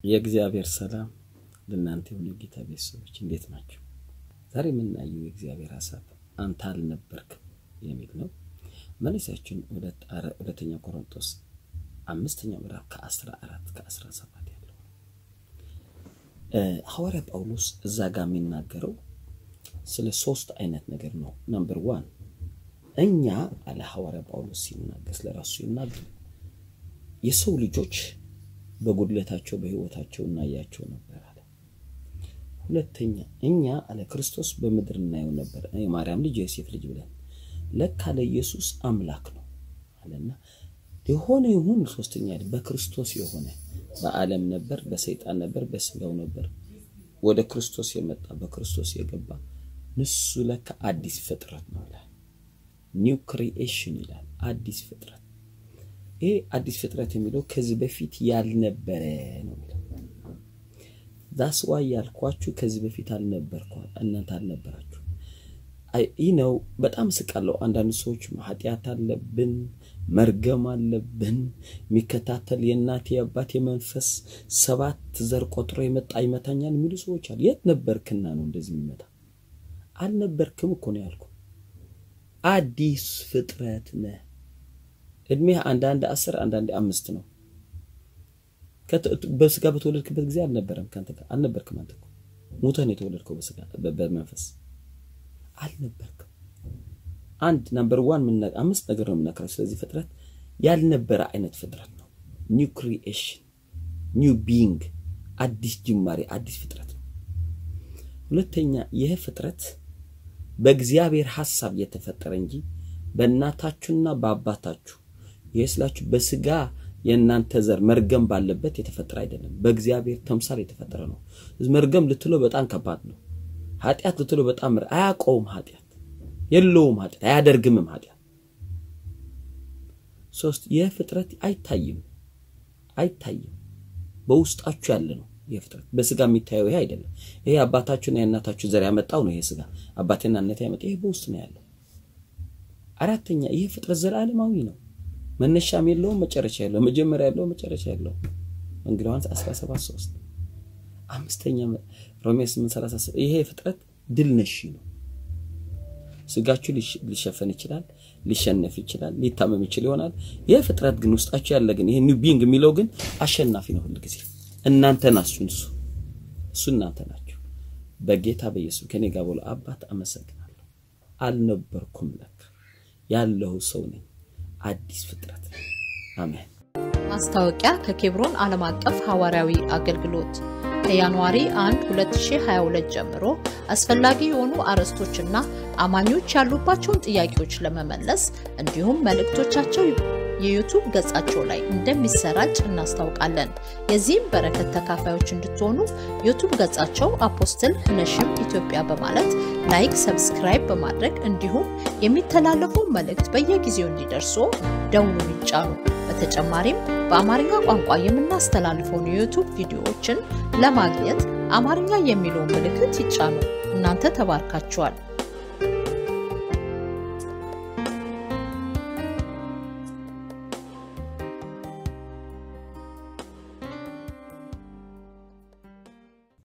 የእግዚአብሔር ሰላም ለእናንተ የሆነ ጌታ ቤተሰቦች እንዴት ናቸው? ዛሬ የምናየው የእግዚአብሔር ሀሳብ አንተ አልነበርክም የሚል ነው። መለሳችን ሁለተኛ ቆሮንቶስ አምስተኛ ምዕራፍ ከአስራ አራት ከአስራ ሰባት ያለው ሐዋርያ ጳውሎስ እዛ ጋር የሚናገረው ስለ ሶስት አይነት ነገር ነው። ነምበር ዋን እኛ አለ ሐዋርያ ጳውሎስ ሲናገር ስለ ራሱ ሲናገር የሰው ልጆች በጉድለታቸው በሕይወታቸው እናያቸው ነበር አለ። ሁለተኛ እኛ አለ ክርስቶስ በምድር እናየው ነበር፣ የማርያም ልጅ የዮሴፍ ልጅ ብለን ለካ ለኢየሱስ አምላክ ነው አለና የሆነ ይሁን ሶስተኛ በክርስቶስ የሆነ በዓለም ነበር፣ በሰይጣን ነበር፣ በስጋው ነበር። ወደ ክርስቶስ የመጣ በክርስቶስ የገባ ንሱ ለካ አዲስ ፍጥረት ነው ይላል። ኒው ክሪኤሽን ይላል። አዲስ ፍጥረት ይሄ አዲስ ፍጥረት የሚለው ከዚህ በፊት ያልነበረ ነው የሚለው ዛስ ዋይ ያልኳችሁ ከዚህ በፊት አልነበርኳ እናንተ አልነበራችሁ። ይህ ነው በጣም ስቃለሁ። አንዳንድ ሰዎች ኃጢአት አለብን መርገም አለብን የሚከታተል የእናቴ የአባቴ መንፈስ ሰባት ዘር ቆጥሮ የመጣ ይመታኛል የሚሉ ሰዎች አሉ። የት ነበርክና ነው እንደዚህ የሚመታ? አልነበርክም እኮ ነው ያልኩ። አዲስ ፍጥረት ነህ። እድሜህ አንዳንድ አስር አንዳንድ አምስት ነው። በስጋ በተወለድክበት ጊዜ አልነበረም ከአንተ ጋር አልነበርክም። አንተ እኮ ሞተህ ነው የተወለድከው በስጋ በመንፈስ አልነበርክም። አንድ ናምበር ዋን አምስት ነገር ነው የምናከረው። ስለዚህ ፍጥረት ያልነበረ አይነት ፍጥረት ነው። ኒው ክሪኤሽን ኒው ቢንግ አዲስ ጅማሬ አዲስ ፍጥረት ነው። ሁለተኛ ይህ ፍጥረት በእግዚአብሔር ሐሳብ የተፈጠረ እንጂ በእናታችሁና በአባታችሁ ይህ ስላችሁ በስጋ የእናንተ ዘር መርገም ባለበት የተፈጠረ አይደለም። በእግዚአብሔር ተምሳል የተፈጠረ ነው። መርገም ልትለው በጣም ከባድ ነው። ኃጢአት ልትለው በጣም አያውቀውም። ኃጢአት የለውም። ኃጢአት አያደርግምም። ኃጢአት ሶስት ይህ ፍጥረት አይታይም፣ አይታይም በውስጣችሁ ያለ ነው። ይህ ፍጥረት በስጋ የሚታየው ይሄ አይደለም። ይሄ አባታችሁና የእናታችሁ ዘር ያመጣው ነው። ይሄ ስጋ አባቴና እናቴ ያመጣ ይሄ በውስጥ ነው ያለው። አራተኛ ይህ ፍጥረት ዘላለማዊ ነው። መነሻም የለውም መጨረሻ የለውም። መጀመሪያ የለውም መጨረሻ የለውም። እንግዲህ ዮሐንስ 17 3 አምስተኛ ሮሜ 8 37 ይሄ ፍጥረት ድል ነሺ ነው። ስጋችሁ ሊሸፈን ይችላል፣ ሊሸነፍ ይችላል፣ ሊታመም ይችል ይሆናል። ይህ ፍጥረት ግን ውስጣችሁ ያለ ግን ይሄ ኒው ቢንግ የሚለው ግን አሸናፊ ነው። ሁል ጊዜ እናንተ ናችሁ፣ እሱ እሱ እናንተ ናችሁ። በጌታ በኢየሱስ ከኔ ጋር ብሎ አባት አመሰግናለሁ። አልነበርኩም ለካ ያለሁ ሰው ነኝ። አዲስ ፍጥረት ነኝ። አሜን። ማስታወቂያ ከኬብሮን ዓለም አቀፍ ሐዋርያዊ አገልግሎት ከጃንዋሪ 1 2022 ጀምሮ አስፈላጊ የሆኑ አርዕስቶችና አማኞች ያሉባቸውን ጥያቄዎች ለመመለስ እንዲሁም መልእክቶቻቸው የዩቱብ ገጻቸው ላይ እንደሚሰራጭ እናስታውቃለን። የዚህም በረከት ተካፋዮች እንድትሆኑ ዩቱብ ገጻቸው አፖስትል ነሽም ኢትዮጵያ በማለት ላይክ፣ ሰብስክራይብ በማድረግ እንዲሁም የሚተላለፉ መልእክት በየጊዜው እንዲደርሱ ደውሉን ይጫኑ። በተጨማሪም በአማርኛ ቋንቋ የምናስተላልፈውን የዩቱብ ቪዲዮዎችን ለማግኘት አማርኛ የሚለውን ምልክት ይጫኑ። እናንተ ተባርካችኋል።